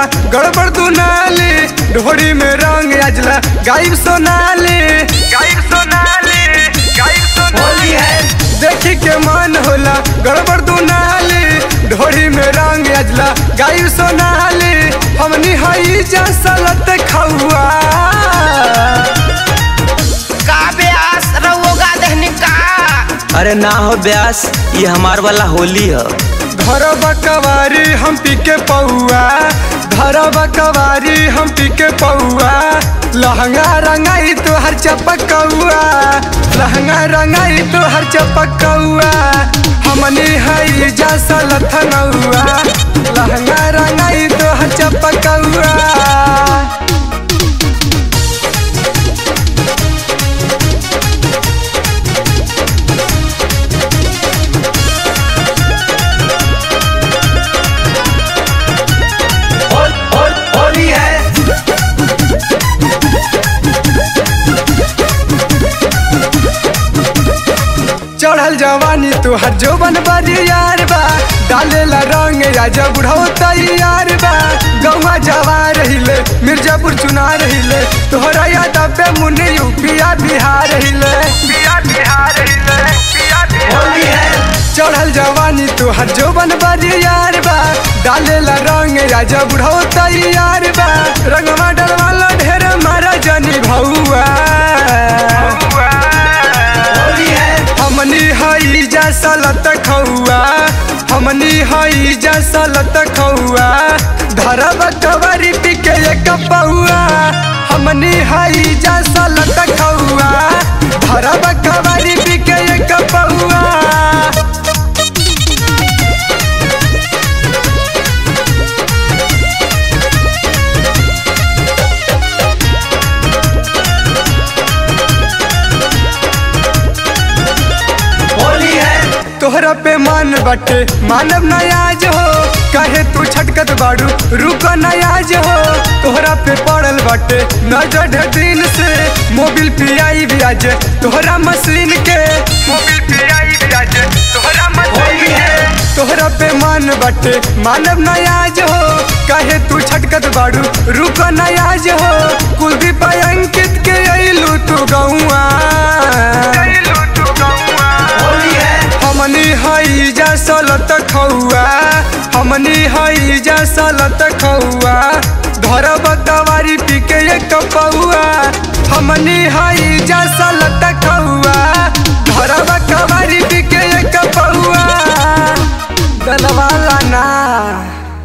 गड़बड़ दुनाली ढोरी में रंग अजला गायब सोनाली गायब सोनाली गायब सोनाली है देखी के मन होला गड़बड़ दुनाली ढोरी में रंग अजला गायब सोनाली हमनी हई जा सलत खौआ का ब्यास रहुओगा दहनी का अरे ना हो ब्यास ये हमार वाला होली है घर बकवारी हम पी के पौआ घर बकवारी हम पी के पौआ लहंगा रंगाई तो हर चपकौआ लहंगा रंगाई तो हर चपकौआ हमनी हई जा सलथनौआ लहंगा रंगाई तो हर चपकौआ होली है चढ़ल जवानी तुहर जोबन बाजी यार बा डालेला रंग राजा बुढ़ाओ तैयार बा गौवा जवा रहिले मिर्जापुर चुना रहिले तोहरा याद पे मुन्ने यूपिया बिहार रहिले बिहार रहिले होली है चढ़ल जवानी तुहर जोबन बाजी यार बा डालेला रंग राजा बुढ़ाओ तैयार बा रंगवा डलवाला ढेर मारा जनी भौआ होली है हमनी हई जा सलत खौआ हमनी हई जा सलत खौआ धरब कवरी पी के एक पौआ हमनी हई जा सलत खौआ धरब कवरी पी के एक पौआ होली है तोहरा पे मान बटे मानव नयाज हो कहे तू छटकत बाड़ू रुक नयाज हो तोहरा पे पड़ल बटे नजर ढेर दिन से मोबिल पियाई ब्याज तोहरा मशीन के मोबिल पियाई ब्याज तोहरा होली है। तोहरा पे मान बटे मानव नयाज हो कहे तू छटकत बाड़ू रुक नयाज हो कुलदीप अंकित के अइलू तू गौआ होली है हमनी हई जा सलत खौआ हमनी हई जा सलत खौआ धरब कवारी पी के एक पौआ हमनी हई जा सलत खौआ धरब कवारी पी के एक पौआ दलवाल